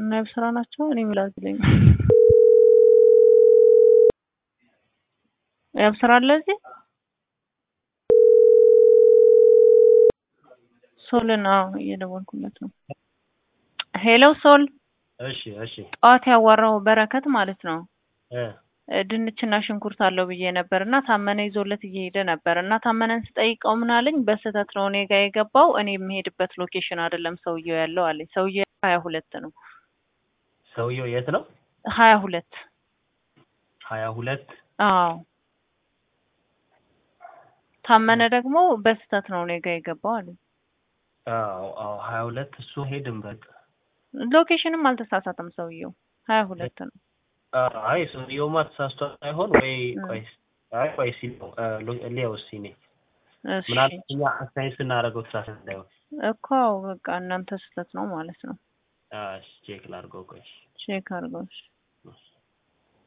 እና የብስራ ናቸው። እኔ ምላዝልኝ የብስራ አለ እዚህ ሶልን አዎ እየደወልኩለት ነው። ሄሎ ሶል እሺ እሺ ጠዋት ያዋራው በረከት ማለት ነው። እ ድንችና ሽንኩርት አለው ብዬ ነበር እና ታመነ ይዞለት እየሄደ ነበር እና ታመነን ስጠይቀው ምን አለኝ፣ በስህተት ነው እኔ ጋር የገባው እኔ የምሄድበት ሎኬሽን አይደለም ሰውየው ያለው አለኝ። ሰውየው ሀያ ሁለት ነው ሰውየው የት ነው? ሀያ ሁለት ሀያ ሁለት አዎ ታመነ ደግሞ በስህተት ነው እኔ ጋር የገባው አለኝ። አዎ አዎ ሀያ ሁለት እሱ ሄድን በቃ ሎኬሽንም አልተሳሳተም ሰውየው ሀያ ሁለት ነው። አይ ሰውየውማ ተሳስቶ ሳይሆን ወይ ቆይ አይ ቆይ ሲል ነው ሊያው እስኪ እኔ እሺ ምናልባት እኛ አስተያየት ስናደርገው ተሳስቶ እንዳይሆን እኮ በቃ እናንተ ስህተት ነው ማለት ነው። እሺ ቼክ ላድርገው ቆይ ቼክ አድርገው እሺ።